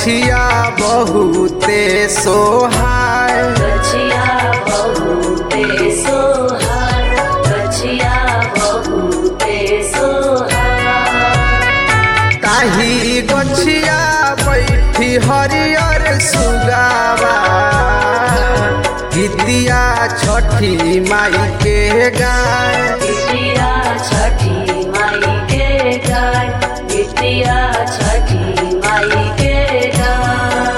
गछिया बहुते सोहाय गछिया बहुते सोहार गछिया बहुते सोहार ताही गछिया बैठी हरियर सुगावा गीतिया छठी माई के गाय गिटिया छठी माई के गाय गिटिया छठी माई के गाय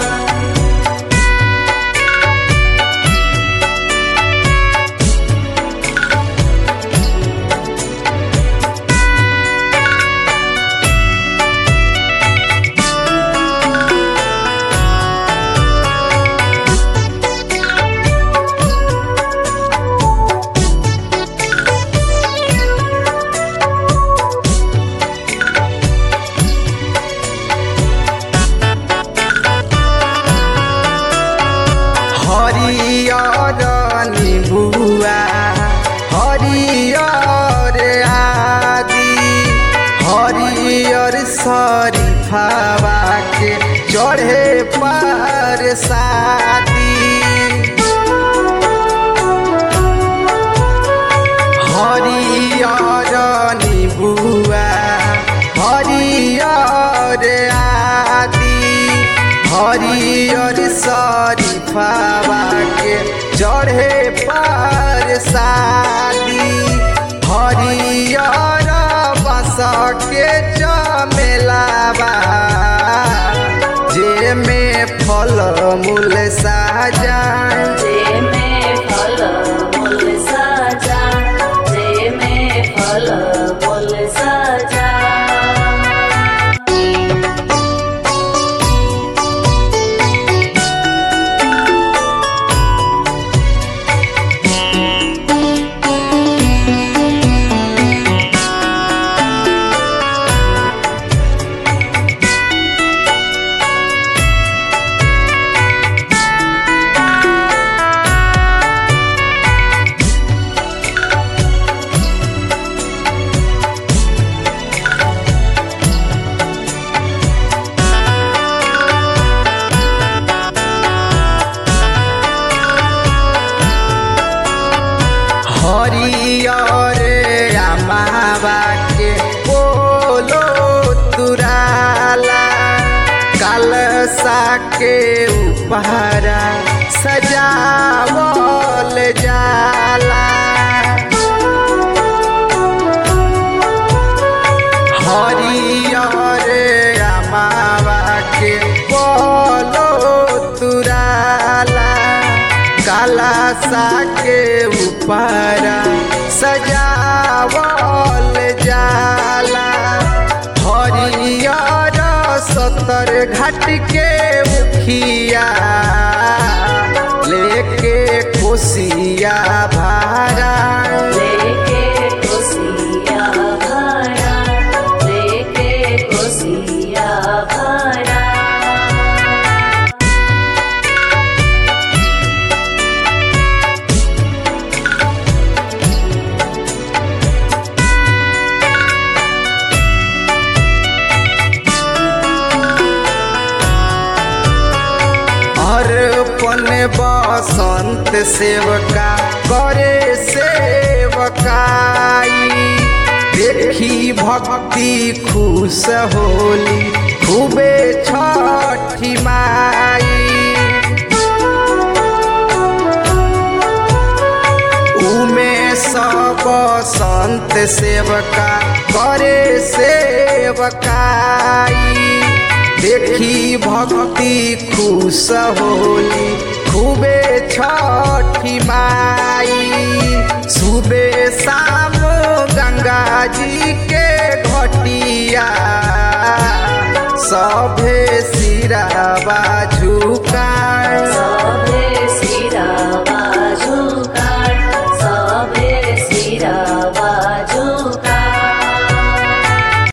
हरियर निबुआ हरियर आदि हरियर शरीफावा के चढ़े पर शादी हरियर निबुआ हरियर आदि हरियर शरीफावा के चढ़े पर शादी हरियर बस के चमेलावा जे में फल मूल साजान जे में फल मूल सजा जे में फल मूल सजा हरियर अमावा के बोलो तुराला कलसा के उपहारा सजावल जाला हरियर अमावा के बोलो तुराला काला सा के ऊपर सजावल जाला हरियर सतर घाट के मुखिया लेके कोसिया भारा लेके कोसिया भरा लेके कोसिया भरा अर्पण बसंत सेवका करे सेवकाई देखी भक्ति खुश होली खूबे छठी माई उमे सब संत सेवका करे सेवकाई देखी भक्ति खुश होली खूबे छठी माई सुबह शाम गंगा जी के